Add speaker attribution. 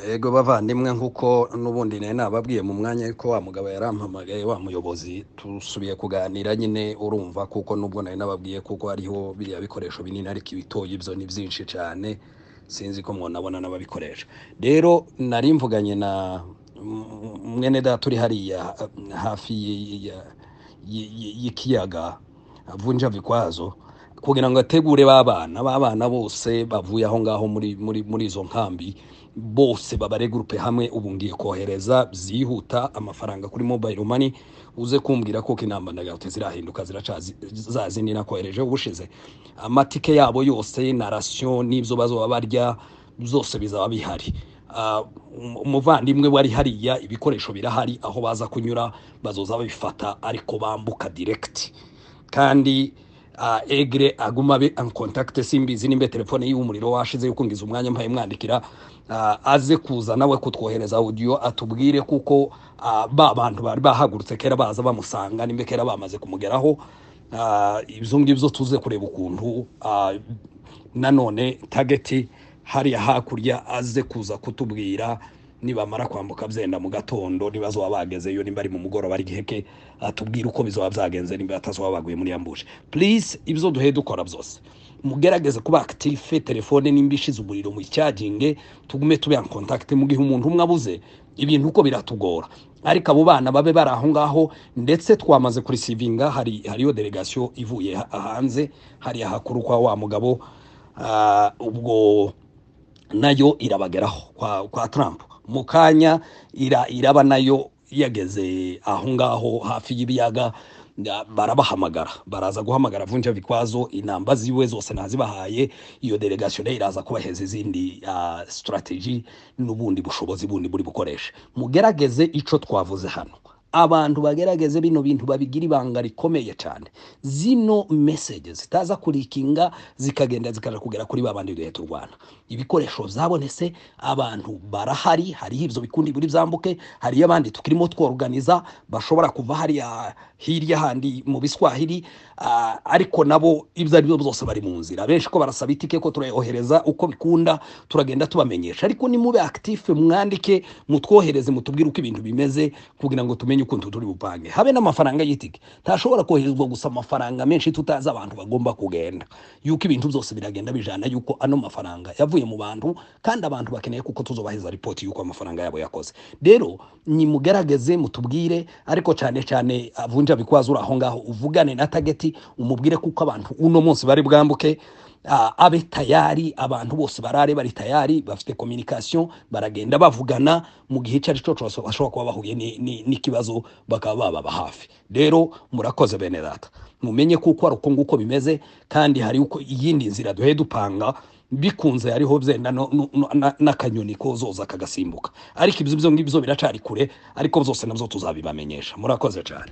Speaker 1: ego bavandimwe nk'uko n'ubundi nari nababwiye mu mwanya ko wa mugabo yarampamagaye wa muyobozi dusubiye kuganira nyine urumva kuko n'ubwo nari nababwiye kuko hariho biriya bikoresho binini ariko ibitoya ibyo ni byinshi cyane sinzi ko mwanabona n'ababikoresha rero nari mvuganye na mwene data uri hariya hafi y'ikiyaga avunja vikwazo kugira ngo ategure ba bana ba bana bose bavuye aho ngaho muri muri muri izo nkambi bose babare gurupe hamwe ubu ngiye kohereza byihuta amafaranga kuri mobile money uze kumbwira ko inamba ndagahuti zirahinduka ziracazi za zindi nakohereje ubushize amatike yabo yose na rasiyo n'ibyo bazoba barya byose bizaba bihari Ah, um- umuvandimwe wari hariya ibikoresho birahari aho baza kunyura bazoza babifata ariko bambuka direkiti kandi ah, egre aguma abe en contact simbizi nimba telefone yiwe umuriro washize yuko ngize umwanya mpaye mwandikira ah, aze kuza nawe kutwohereza audio atubwire kuko ah, ba bantu bari bahagurutse kera baza bamusanga nimba kera bamaze kumugeraho Ah, ibyo ngibyo tuze kureba ukuntu ah, nanone tageti hariya hakurya aze kuza kutubwira nibamara kwambuka byenda mu gatondo nibazoba bagezeyo nimba ari mu mugoroba ari giheke atubwire uko bizoba byagenze nimba batazoba baguye muri yambuje purisi ibyo duhe dukora byose mugerageze kuba akitife telefone nimba ishize umuriro mu cyaginge tugume tube en contact mu gihe umuntu umwe abuze ibintu uko biratugora ariko abo bana babe bari aho ngaho ndetse twamaze kurisivinga hari hariyo delegasiyo ivuye ha- hanze hariya hakuru kwa wa mugabo ah, ubwo nayo irabageraho kwa, kwa Trump mu kanya ira, iraba nayo yageze aho ngaho hafi y'ibiyaga ya- barabahamagara baraza guhamagara vunja vikwazo inamba ziwe zose nazibahaye iyo delegation nayo iraza kubaheza izindi uh, strategy n'ubundi bushobozi bundi buri bukoresha mugerageze ico twavuze hano abantu bagerageze bino bintu babigira ibanga rikomeye cyane zino message zitaza kurikinga zikagenda zikaja kugera kuri babandi duhe turwana ibikoresho zabonetse abantu barahari hariho ibyo bikundi buri byambuke hariyo abandi tukirimo tworganiza bashobora kuva hariya hirya handi mu biswahili ah, ariko nabo ibyo ari byo byose bari mu nzira benshi ko barasaba itike ko turayohereza uko bikunda turagenda tubamenyesha ariko nimube active mwandike mutwohereze mutubwire uko ibintu bimeze kugira ngo tumenye ukuntu turi bupange habe n'amafaranga y'itike ntashobora koherezwa gusa amafaranga menshi tutazi abantu bagomba kugenda yuko ibintu byose biragenda bijana yuko ano mafaranga yavuye mu bantu kandi abantu bakeneye kuko tuzobaheza ripoti yuko amafaranga yabo yakoze rero nimugerageze mutubwire ariko cyane cyane avunja bikwazo uri aho ngaho uvugane na tageti umubwire kuko abantu uno munsi bari bwambuke Ah, abe tayari abantu bose barare bari tayari bafite communication baragenda bavugana mu gihe icyo ari cyo cyose bashobora kuba bahuye ni- ni- n'ikibazo bakaba bababa hafi rero murakoze bene data mumenye kuko ari uko nguko bimeze kandi hari uko iyindi nzira duhe dupanga bikunze hariho byenda no- no- no- na- n'akanyoni kozoza kagasimbuka ariko ibyo byo ngibyo biracari kure ariko byose nabyo tuzabibamenyesha murakoze cyane